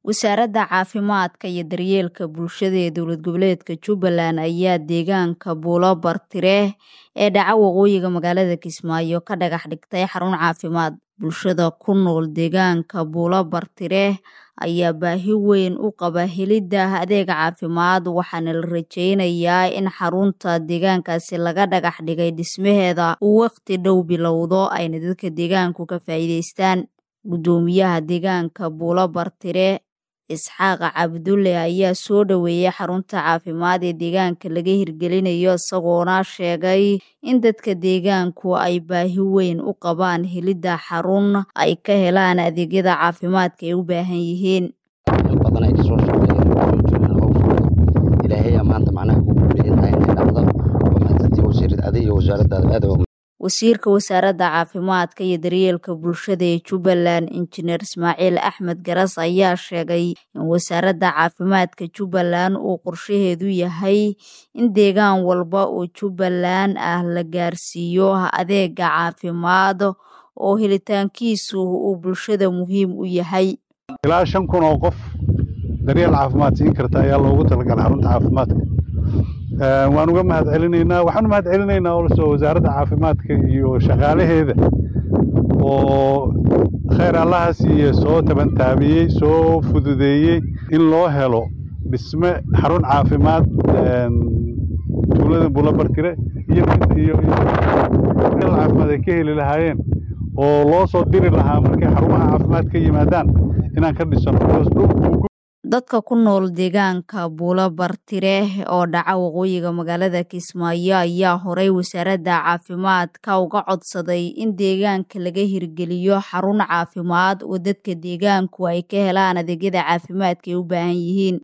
wasaaradda caafimaadka iyo daryeelka bulshada ee dowlad goboleedka jubbaland ayaa deegaanka buulo bartire ee dhaca waqooyiga magaalada kismaayo ka dhagax dhigtay xarun caafimaad bulshada ku nool deegaanka buulo bartire ayaa baahi weyn u qaba helidda adeega caafimaad waxaana la rajeynayaa in xarunta deegaankaasi laga dhagax dhigay dhismaheeda uu waqti dhow bilowdo ayna dadka deegaanku ka faa'iideystaan guddoomiyaha deegaanka buulo bartire isxaaq cabdulle ayaa soo dhoweeyay xarunta caafimaad ee deegaanka laga hirgelinayo isagoona sheegay in dadka deegaanku ay baahi weyn u qabaan helidda xarun ay ka helaan adeegyada caafimaadka ay u baahan yihiin badan ay kasoo shaqeeyeen hawshooda ilaahay maanta macnaha ku guuleeyahay inay dhacdo waa mahadsantii wasiirad adi iyo wasaaraddaada aad wasiirka wasaaradda caafimaadka iyo daryeelka bulshada ee jubbaland injineer ismaaciil axmed garas ayaa sheegay in wasaaradda caafimaadka jubbaland uu qorshaheedu yahay in deegaan walba oo jubbaland ah la gaarsiiyo adeega caafimaad oo helitaankiisu uu bulshada muhiim u yahay ilaa shan kun oo qof daryeel caafimaad siin karta ayaa loogu talagalay xarunta caafimaadka waan uga mahad celinaynaa waxaan u mahad celinaynaa olso wasaaradda caafimaadka iyo shaqaalaheeda oo khayr allaha siiye soo tabantaabiyey soo fududeeyey in loo helo dhisme xarun caafimaad tuulada buulabartire iyo meel caafimaad ay ka heli lahaayeen oo loo soo diri lahaa markay xarumaha caafimaad ka yimaadaan inaan ka dhisano dadka ku nool deegaanka buulo bartire oo dhaca waqooyiga magaalada kismaayo ayaa horay wasaaradda caafimaadka uga codsaday in deegaanka laga hirgeliyo xarun caafimaad oo dadka deegaanku ay ka helaan adeegyada caafimaadka ay u baahan yihiin